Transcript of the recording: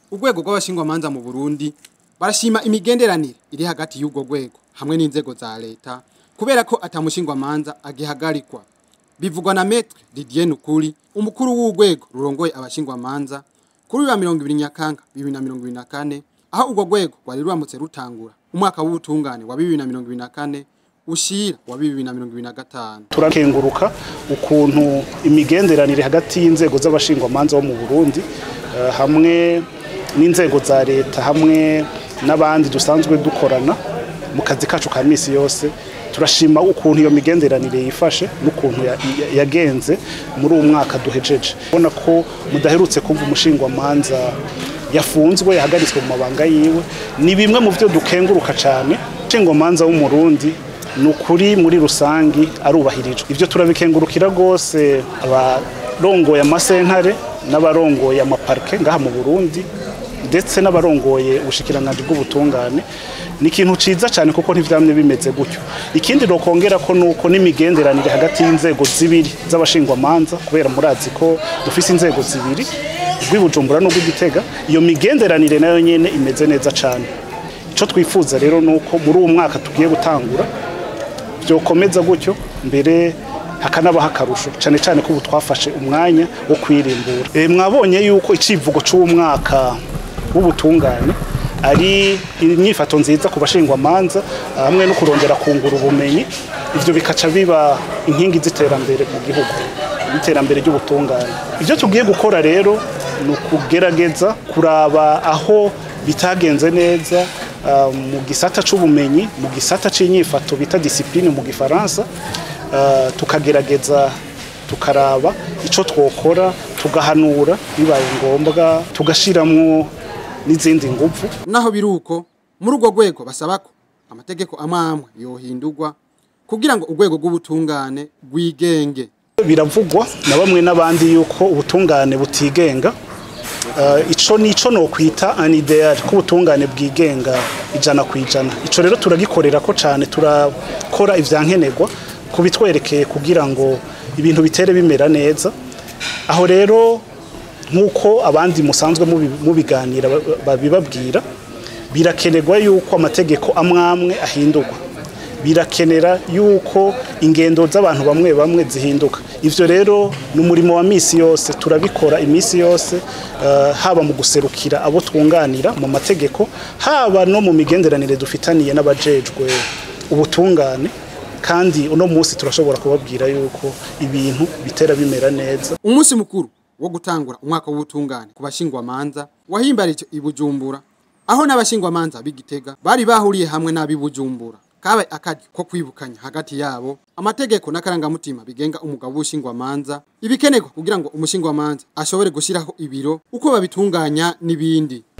urwego rw'abashingwamanza mu Burundi barashima imigenderanire iri hagati y'ubwo rwego hamwe n'inzego za leta kubera ko atamushingwamanza agihagarikwa bivugwa na Maître Didier Nukuri umukuru w'urwego rurongoye abashingwamanza kuri wa 20 Nyakanga 2024 aho urwo rwego rwari ruramutse rutangura umwaka w'ubutungane wa 2024 ushira wa 2025 turakenguruka ukuntu imigenderanire hagati y'inzego z'abashingwamanza bo mu Burundi eh, hamwe n'inzego za leta hamwe n'abandi dusanzwe dukorana mu kazi kacu ka misi yose turashima ukuntu iyo migenderanire yifashe n'ukuntu ya- ya- yagenze muri uwo mwaka duhejeje ubona ko mudaherutse kumva umushingwamanza yafunzwe yahagaritswe mu mabanga yiwe ni bimwe mu byo dukenguruka cyane umushingwamanza w'umurundi ni ukuri muri rusangi arubahirijwe ibyo turabikengurukira rwose abarongoye amasentare n'abarongoye amaparike ngaha mu burundi ndetse n'abarongoye ubushikiranganji bw'ubutungane ni ikintu ciza cyane kuko ntivyamye bimeze gutyo ikindi nokongera ko nuko n'imigenderanire hagati y'inzego zibiri z'abashingwamanza kubera murazi ko dufise inzego zibiri rw'ibujumbura n'urw'igitega iyo migenderanire nayo nyene imeze neza cyane ico twifuza rero nuko muri uwo mwaka tugiye gutangura byokomeza gutyo mbere hakanabaho akarusho cyane cyane ko ubu twafashe umwanya wo kwirimbura e, mwabonye yuko icivugo c'umwaka w'ubutungane ari inyifato nziza ku bashingwamanza hamwe no kurondera kungura ubumenyi ivyo bikaca biba inkingi z'iterambere mu gihugu iterambere ry'ubutungane ibyo tugiye gukora rero ni ukugerageza kuraba aho bitagenze neza ah, mu gisata c'ubumenyi mu gisata c'inyifato bita disipline mu gifaransa ah, tukagerageza tukaraba ico twokora tugahanura bibaye ngombwa tugashiramwo n'izindi nguvu naho biruko muri urwo rwego basaba ko amategeko amwe amwe yohindurwa kugira ngo urwego rw'ubutungane rwigenge biravugwa na bamwe n'abandi yuko ubutungane butigenga Uh, ico nico no kwita an ideal ko ubutungane bwigenga ijana ku ijana ico rero turagikorera ko cane turakora ivyankenerwa kubitwerekeye kugira ngo ibintu bitere bimera neza aho rero nk'uko abandi musanzwe mubi- mubiganira ba- babibabwira birakenerwa yuko amategeko amwe amwe ahindurwa birakenera yuko ingendo z'abantu bamwe bamwe zihinduka ivyo rero ni umurimo wa misi yose turabikora imisi yose eh, haba mu guserukira abo twunganira mu mategeko haba no mu migenderanire dufitaniye n'abajejwe ubutungane kandi uno munsi turashobora kubabwira yuko ibintu bitera bimera neza umunsi mukuru wo gutangura umwaka w'ubutungane ku bashingwamanza wahimbarije i Bujumbura aho n'abashingwamanza b'igitega bari bahuriye hamwe n'ab'i Bujumbura kabaye akaryo ko kwibukanya hagati yabo amategeko n'akarangamutima bigenga umugabo w'ubushingwamanza ibikenerwa kugira ngo umushingwamanza ashobore gushyiraho ibiro uko babitunganya n'ibindi